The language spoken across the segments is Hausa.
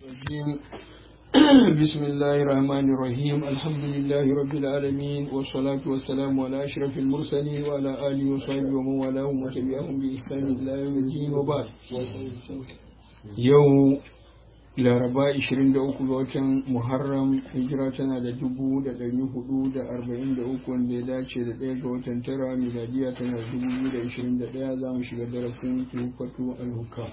الرجيم بسم الله الرحمن الرحيم الحمد لله رب العالمين والصلاة والسلام على أشرف المرسلين وعلى آله وصحبه ومن والاهم وتبعهم بإحسان إلى يوم الدين وبعد يوم laraba 23 ga watan muharram hijira tana da 443 wanda ya dace da ɗaya ga watan tara miladiya tana da 2021 za mu shiga darasin tufatu al-hukam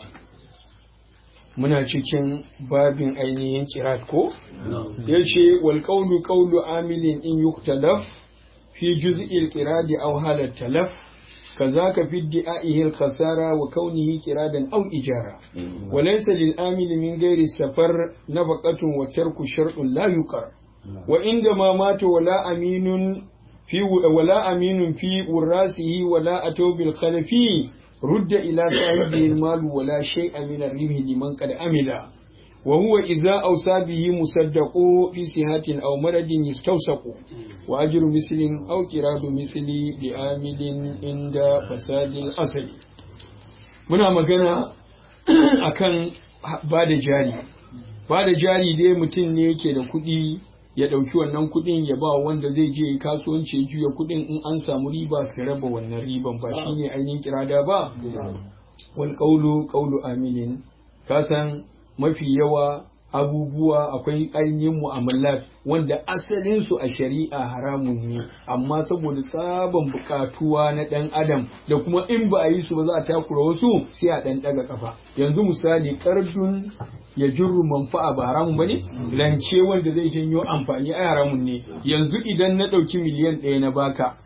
muna cikin babin ainihin kirat ko ya ce wal qawlu qawlu amilin in yuktalaf fi juz'il qiradi aw halat talaf كذاك في ادعائه الخسارة وكونه كرادا أو إجارة وليس للآمل من غير السفر نفقة وترك شرط لا يقر وعندما مات ولا أمين في ولا أمين في وراسه ولا أتوا بالخلف رد إلى صاحبه المال ولا شيء من الربح لمن قد عمل وهو إذا أوصى به مصدق في صحة أو مرض يستوثق وأجر مثل أو كراد مثل لآمل عند فساد الأصل muna magana akan ba da jari ba da jari dai mutum ne yake da kuɗi ya ɗauki wannan kuɗin ya ba wanda zai je kasuwanci ya juya kuɗin in an samu riba su raba wannan riban ba shine ainihin kirada ba wal qawlu qawlu amilin kasan mafi yawa abubuwa akwai ainihin mu'amalat wanda asalinsu a shari'a haramun ne amma saboda tsaban bukatuwa na ɗan adam da kuma in ba a yi su ba za a takura wasu sai a ɗan ɗaga kafa yanzu misali ƙarfin ya jirru manfa'a ba haramun ba ne rance wanda zai janyo amfani a haramun ne yanzu idan na ɗauki miliyan ɗaya na baka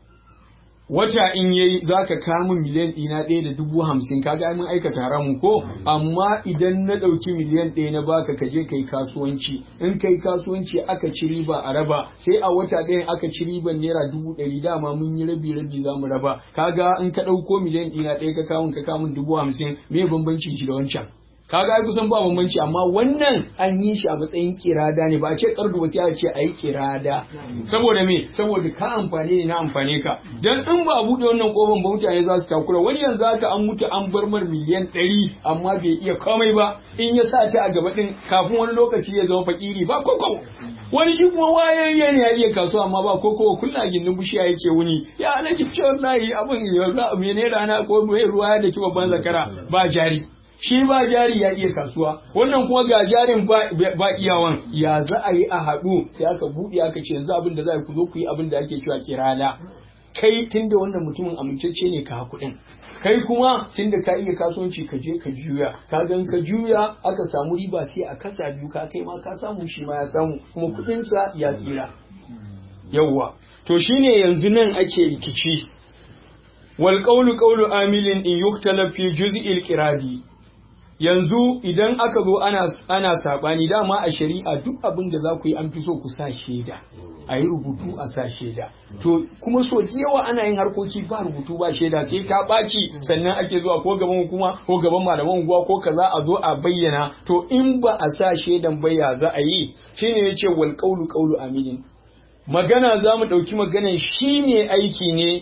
wata in yayi zaka kawo min miliyan ɗina ɗaya da dubu hamsin kaga ai mun aikata haramun ko amma idan na ɗauki miliyan ɗaya na baka ka je kai kasuwanci in kai kasuwanci aka ci riba a raba sai a wata ɗayan aka ci riban naira dubu ɗari dama mun yi rabi rabi za mu raba kaga in ka ɗauko miliyan ɗina ɗaya ka kawo ka kawo min dubu hamsin me bambancin shi da wancan kaga ai kusan ba bambanci amma wannan an yi shi a matsayin kirada ne ba a ce kardu ba sai a ce ayi kirada saboda me saboda ka amfani ne na amfane ka dan in ba a bude wannan kofan ba mutane za su takura wani yanzu haka an mutu an bar mar miliyan ɗari amma bai iya komai ba in ya sa ta a gaba din kafin wani lokaci ya zama fakiri ba koko wani shi kuma wayayye ne ya iya kasuwa amma ba koko kullum a gindin bishiya yake wuni ya alaji ce wallahi abin ya mene rana ko ruwa da ki babban zakara ba jari shi ba jari ya iya kasuwa wannan kuma ga jarin ba iyawan ya za a yi a haɗu sai aka buɗe aka ce yanzu abin da za ku zo ku yi abin da ake cewa kirala kai tunda wannan mutumin amintacce ne ka kuɗin kai kuma tunda ka iya kasuwanci ka je ka juya ka gan ka juya aka samu riba sai a kasa biyu ka kai ma ka samu shi ma ya samu kuma kuɗinsa ya tsira yawwa to shine yanzu nan ake rikici wal qawlu qawlu amilin in yuktala fi juz'il qiradi yanzu idan aka zo ana ana sabani dama a shari'a duk abin da za ku yi an fi so ku sa shaida a yi rubutu a sa shaida to kuma so yawa ana yin harkoki ba rubutu ba shaida sai ta ɓaci sannan ake zuwa ko gaban hukuma ko gaban malaman unguwa ko kaza a zo a bayyana to in ba a sa shaidan baya za a yi shine yace wal qawlu qawlu aminin magana za mu ɗauki maganan shi ne aiki ne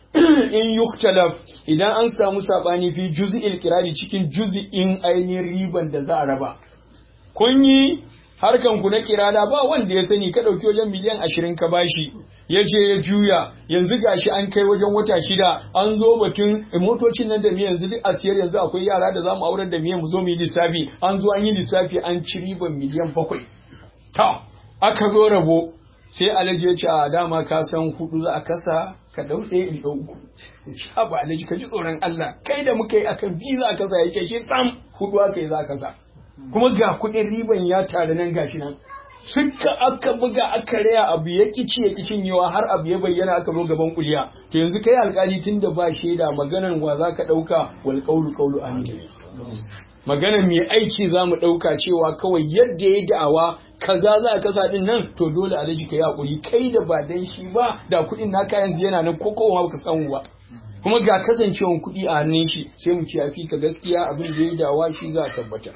in yuktalaf idan an samu sabani fi juz'il kirari cikin juz'in ainihin riban da za a raba kun yi harkan ku na kirada ba wanda ya sani ka dauki wajen miliyan ashirin ka bashi ya je ya juya yanzu gashi an kai wajen wata shida an zo batun motocin nan da miyan yanzu duk a siyar yanzu akwai yara da zamu aurar da miyan mu zo mu yi lissafi an zo an yi lissafi an ci riban miliyan bakwai ta aka zo rabo sai alhaji ya ce a dama ka san hudu za a kasa ka dau ɗaya in dau uku sha ba alhaji ka ji tsoron Allah kai da muka yi akan biyu za a kasa yake shi tsam hudu aka yi za a kasa kuma ga kuɗin riban ya tare nan gashi nan suka aka buga aka raya abu ya kici ya kicin yawa har abu ya bayyana aka zo gaban kuliya to yanzu kai alkali tun da ba shaida maganar wa za ka ɗauka wal qawlu qawlu amin maganar mai aiki za mu ɗauka cewa kawai yadda ya da'awa kaza za a kasa din nan to dole a ka yi hakuri kai da ba dan shi ba da kuɗin naka yanzu yana nan ko kowa baka samu ba kuma ga kasancewan kuɗi a hannun shi sai mu ci fi ka gaskiya abin da ya dawa shi za a tabbata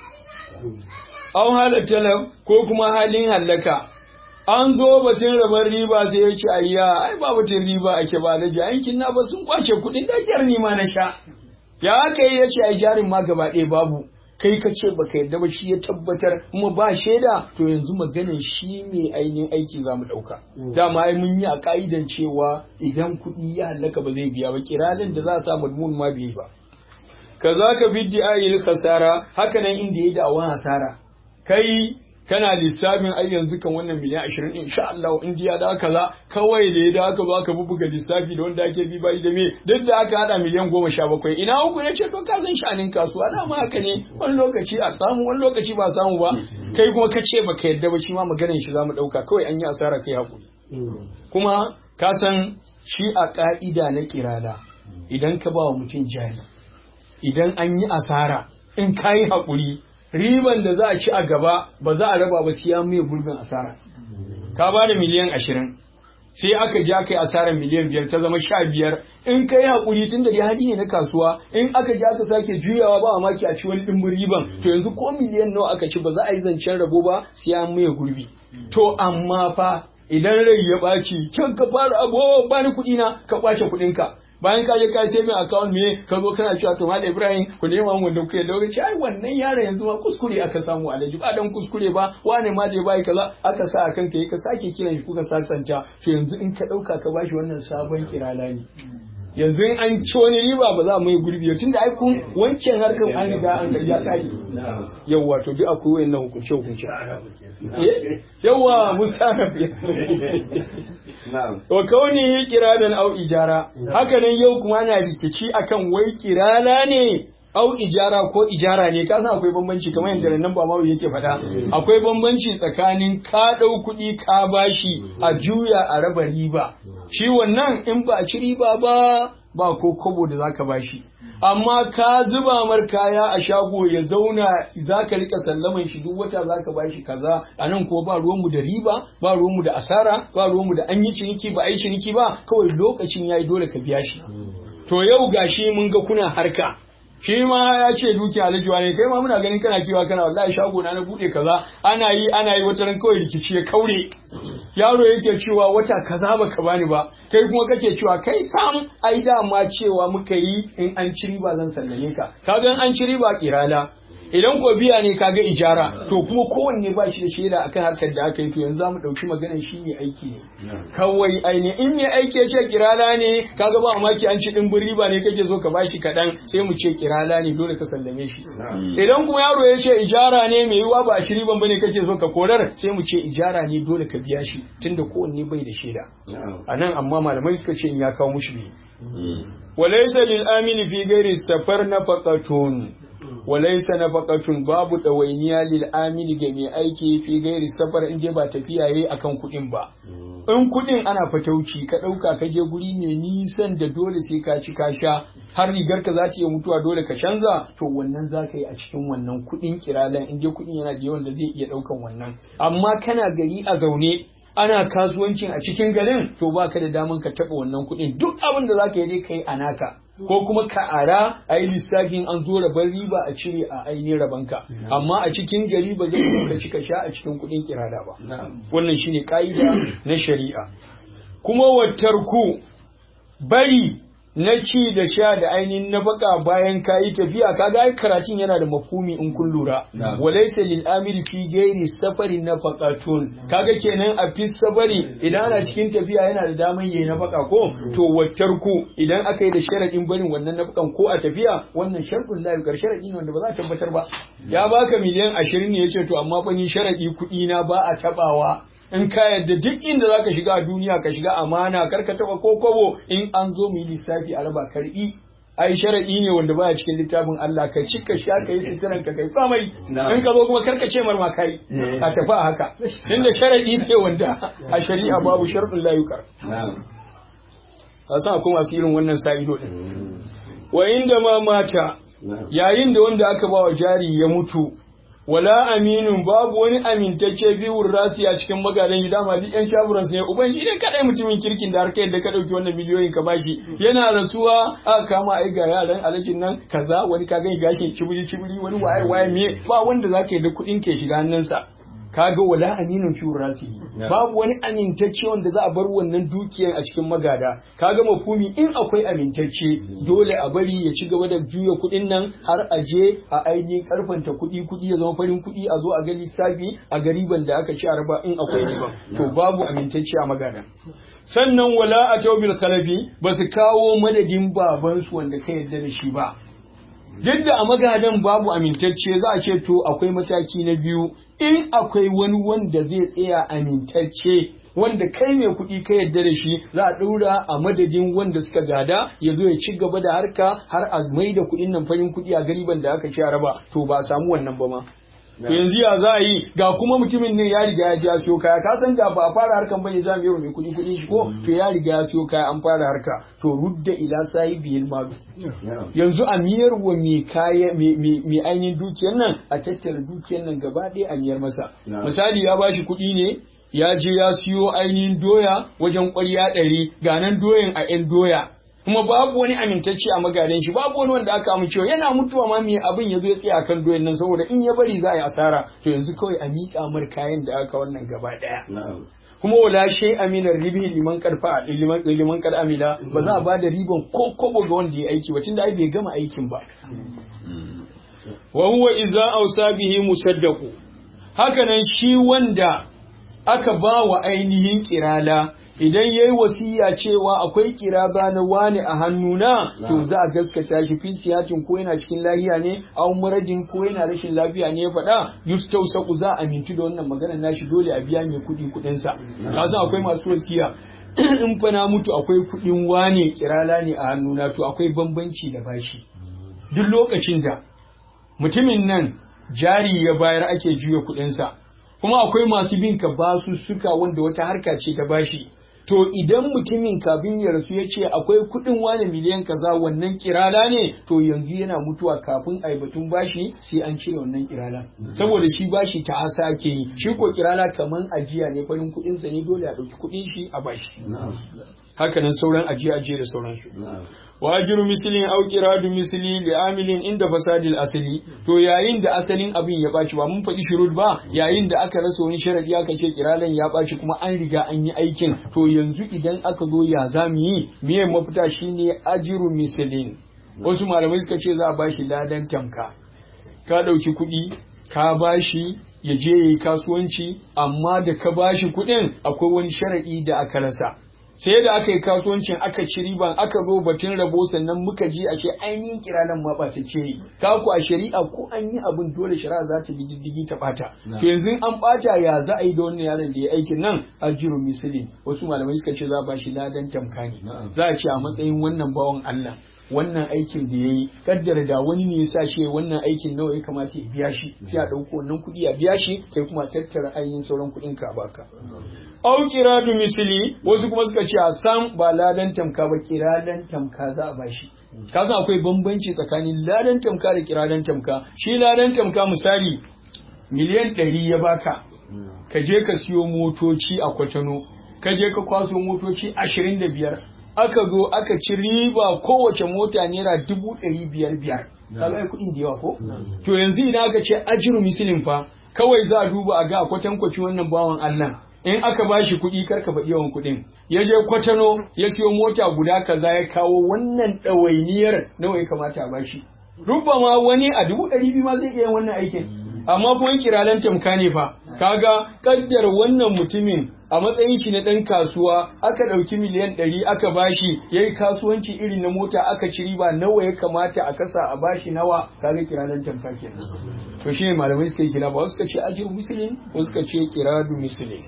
an halatta ko kuma halin hallaka an zo batun rabar riba sai ya ce ayya ai ba batun riba ake ba da yankin na ba sun kwace kuɗin da ni ma na sha ya aka yi ya ce ai jarin ma gaba ɗaya babu kai ka ce baka yarda ba shi ya tabbatar kuma ba shaida to yanzu maganan shi mai ainihin aiki za mu ɗauka dama ai mun yi a ka'idan cewa idan kuɗi ya hallaka ba zai biya ba kiralin da za a sa madmun ma bai ba kaza ka biddi ayil khasara haka nan inda ya da'awan hasara kai kana lissafin ai yanzu kan wannan miliyan ashirin insha Allah in diya da kaza kawai da ya da aka zo aka bubuga lissafi da wanda ake bi bai da me duk da aka hada miliyan goma sha bakwai ina uku ne ce to ka san shanin kasuwa da ma haka ne wani lokaci a samu wani lokaci ba samu ba kai kuma ka ce baka yadda ba shi ma maganar shi zamu dauka kawai an yi asara kai hakuri kuma ka san shi a ka'ida na kirada idan ka ba wa mutum jari idan an yi asara in ka yi haƙuri riban da za a ci a gaba ba za a raba ba siya mai gurbin asara ka ba da miliyan ashirin sai aka ja kai asarar miliyan biyar ta zama sha biyar in ka yi haƙuri tun da dai hadi ne na kasuwa in aka ja ka sake juyawa ba maki a ci wani ɗimbin riban to yanzu ko miliyan nawa aka ci ba za a yi zancen rabo ba siya mai gurbi to amma fa idan rai ya ɓaci can ka fara abu ba ni kuɗi na ka ɓace kuɗinka bayan ka je ka sai mai account me ka zo kana cewa to malam Ibrahim ku nema mu da kuke da wuce ai wannan yaron yanzu ma kuskure aka samu alaji ba dan kuskure ba wane ma da bai kaza aka sa akan kai ka sake kiran shi kuka sasanta to yanzu in ka dauka ka bashi wannan sabon kirala ne yanzu in an ci wani riba ba za mu yi gurbi tunda ai kun wancan harkar an riga an ga kai yawa to duk akwai wayannan hukunce hukunce yawa mustanaf wa kauni kiradan au ijara haka nan yau kuma ana rikici akan wai kirala ne au ijara ko ijara ne ka san akwai bambanci kamar yadda nan ba mawu yake faɗa akwai bambanci tsakanin ka ɗau kuɗi ka bashi a juya a raba riba shi wannan in ba a ci riba ba ba ko kobo da zaka bashi amma ka zuba mar kaya a shago ya zauna zaka rika sallaman shi duk wata zaka bashi kaza anan ko ba ruwanmu da riba ba ruwanmu da asara ba ruwanmu da an yi ciniki ba a yi ciniki ba kawai lokacin yayi dole ka biya shi to yau gashi mun ga kuna harka shi ma ya ce duki alajiwa ne kai ma muna ganin kana kiwa kana wallahi shago na na bude kaza ana yi ana yi wata ran kawai rikici ya kaure yaro yake cewa wata kaza baka bani ba kai kuma kake cewa kai sam ai dama cewa muka yi in an ci riba zan sallame ka kaga an ci riba kirala idan ko biya ne kaga ijara to kuma kowanne ba shi da shaida akan harkar da aka yi to yanzu zamu dauki maganar shi ne aiki ne kawai aini in ne aiki ya ce kirala ne kaga ba maki an ci dimbin riba ne kake zo ka bashi kadan sai mu ce kirala ne dole ka sallame shi idan kuma yaro ya ce ijara ne mai yiwa ba a ci riban bane kake zo ka korar sai mu ce ijara ne dole ka biya shi tunda kowanne bai da shaida anan amma malamai suka ce in ya kawo mushi biyu walaysa lil amili fi ghairi safar nafaqatun walaisa nafaqatun babu ɗawainiya lil amili ga mai aiki fi gairi safar in dai ba tafiya yayi akan kuɗin ba in kuɗin ana fatauci ka ɗauka ka je guri mai nisan da dole sai ka ci ka sha har rigar ka za ta iya mutuwa dole ka canza to wannan za ka yi a cikin wannan kuɗin kiralan in dai kuɗin yana da yawan da zai iya ɗaukan wannan amma kana gari a zaune ana kasuwancin a cikin garin to baka da daman ka taɓa wannan kuɗin duk abin da zaka yi dai kai a naka ko kuma ka ara a yi lissafin an zo rabar riba a cire a ainihin rabanka amma a cikin gari ba zai yi ka cika sha a cikin kuɗin kirada ba wannan shine ka'ida na shari'a kuma wattarku bari na ci da sha da ainihin na baka bayan kayi tafiya kaga ai karatun yana da mafhumi in kun lura walaysa lil amiri fi ghairi safari nafaqatun kaga kenan a fi safari idan ana cikin tafiya yana da daman yayi na baka ko to waccar ku idan aka yi da sharadin barin wannan nafakan ko a tafiya wannan sharɗin la yukar sharadi ne wanda ba za a tabbatar ba ya baka miliyan 20 ne yace to amma fa ni sharadi kuɗi na ba a tabawa in ka yadda duk inda zaka shiga a duniya ka shiga amana kar ka taba ko kobo in an zo mu yi lissafi a raba karbi ai sharadi ne wanda baya cikin littafin Allah ka cika sha kai sitiran ka kai famai in ka zo kuma kar ka ce marma kai a tafi a haka inda sharadi ne wanda a shari'a babu sharɗin layukar a san akwai masu irin wannan sa'ido din wa inda ma mata yayin da wanda aka ba wa jari ya mutu wala aminun babu wani amintacce biyun rasi a cikin magadan gida ma duk yan shaburan ne uban shi ne kadai mutumin kirkin da har kai da ka dauki wannan miliyoyin ka bashi yana rasuwa aka kama ai ga yaran alajin nan kaza wani ka gani gashin cibiri cibiri wani waye waye me ba wanda zaka yi da kuɗin ke shiga hannunsa kaga wala aminin fi rasi babu wani amintacce wanda za a bar wannan dukiyar a cikin magada kaga mafumi in akwai amintacce dole a bari ya ci gaba da juya kuɗin nan har a je a ainihin karfanta kuɗi kuɗi ya zama farin kuɗi a zo a ga lissafi a gariban da aka ci a raba in akwai riban to babu amintacce a magada sannan wala a taubil khalafi ba su kawo madadin babansu wanda ka yarda da shi ba duk da a magadan babu amintacce za a ce to akwai mataki na biyu in akwai wani wanda zai tsaya amintacce wanda kai mai kuɗi ka yadda da shi za a ɗaura a madadin wanda suka gada ya zo ya ci gaba da harka har a mai da kuɗin nan farin kuɗi a gariban da aka ci a raba to ba a samu wannan ba ma to yanzu ya za a yi ga kuma mutumin ne ya riga ya ji ya siyo kaya ka san da ba a fara harkan bane za mu yi mai kuɗi kuɗi shi ko to ya riga ya siyo kaya an fara harka to rudda ila sai biyil malu yanzu a miyar wa mai kaya mai ainihin dukiyar nan a tattara dukiyar nan gaba ɗaya a miyar masa misali ya bashi kuɗi ne ya je ya siyo ainihin doya wajen ƙwarya ɗari ga nan doyan a 'yan doya kuma babu wani amintacce a magadan shi babu wani wanda aka amincewa yana mutuwa ma me abin ya zo ya tsaya kan doyen nan saboda in ya bari za a yi asara to yanzu kawai a miƙa mar kayan da aka wannan gaba ɗaya kuma wala shay aminar ribi liman karfa liman liman kar amila ba za a ba da riban ko kobo ga wanda ya aiki ba tunda ai bai gama aikin ba wa huwa idza awsa bihi musaddaqu hakanan shi wanda aka ba wa ainihin kirala idan ya yi wasiya cewa akwai kiraba na wani a hannuna to za a gaskata shi fi siyatin ko yana cikin lahiya ne a muradin ko yana rashin lafiya ne ya faɗa yustau saku za a mintu da wannan maganar nashi dole a biya mai kuɗi kuɗinsa ka san akwai masu wasiya in fa na mutu akwai kuɗin wane kirala ne a hannuna to akwai bambanci da bashi duk lokacin da mutumin nan jari ya bayar ake juya kuɗinsa kuma akwai masu bin ka basu suka wanda wata harka ce ta bashi to idan mutumin kafin ya rasu ya ce akwai kuɗin wani miliyan kaza wannan kirala ne to yanzu yana mutuwa kafin a batun bashi sai an cire wannan kirala saboda shi bashi ta asa ake yi shi ko kirala kaman ajiya ne farin kuɗinsa ne dole a ɗauki kuɗin shi a bashi hakanan sauran ajiya ajiya da sauransu wa ajiru mislin au qiradu misli li amilin inda fasadil asali to yayin da asalin abin ya baci ba mun faɗi shurud ba yayin da aka rasa wani sharadi aka ce kiralan ya baci kuma an riga an yi aikin to yanzu idan aka zo ya zamu yi miye mafita shine ajiru mislin wasu malamai suka ce za a bashi ladan tamka ka ɗauki kuɗi ka bashi ya je ya yi kasuwanci amma da ka bashi kuɗin akwai wani sharadi da aka rasa sai da aka yi kasuwancin aka ci riban aka zo batun rabo sannan muka ji ashe ainihin kiranan ma ba ta ce ka ku a shari'a ko an yi abin dole shari'a za ta bi diddigi ta bata to yanzu an bata ya za a yi da wannan yaron da ya aikin nan ajiru misali wasu malamai suka ce za a bashi ladan tamkani za a ce a matsayin wannan bawan Allah wannan aikin da ya yi kaddara da wani ne ya sa shi wannan aikin nawa ya kamata ya biya shi sai a ɗauko wannan kuɗi a biya shi sai kuma tattara ainihin sauran kuɗin ka baka au kiradu misili wasu kuma suka ce a san ba ladan tamka ba kiradan tamka za a bashi ka san akwai bambanci tsakanin ladan tamka da kiradan tamka shi ladan tamka misali miliyan ɗari ya baka ka je ka siyo motoci a kwatano ka je ka kwaso motoci ashirin da biyar aka zo aka ci riba kowace mota naira dubu ɗari biyar biyar kaga ai kuɗin da yawa ko to yanzu idan aka ce ajiru misilin fa kawai za a duba a ga a kwatankwaci wannan bawan Allah in aka ba shi kuɗi karka faɗi yawan kuɗin ya je kwatano ya siyo mota guda kaza ya kawo wannan ɗawainiyar nawa ya kamata a bashi rubba ma wani a dubu ɗari biyu ma zai iya wannan aikin amma kuma kiralan tamka ne fa kaga kaddar wannan mutumin a matsayin shi na ɗan kasuwa aka ɗauki miliyan ɗari aka bashi ya yi kasuwanci irin na mota aka ci riba nawa ya kamata a kasa a bashi nawa kaga kiralan tamka kenan to shi ne malamai suka yi kira ba suka ce ajir musulun ko suka ce kiradu musulun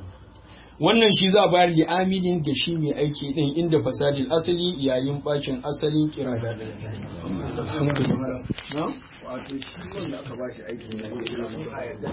wannan shi za a bayar da aminin ga shi mai aiki din inda fasadin asali yayin bacin asalin kirada da wato shi wanda aka ba shi aikin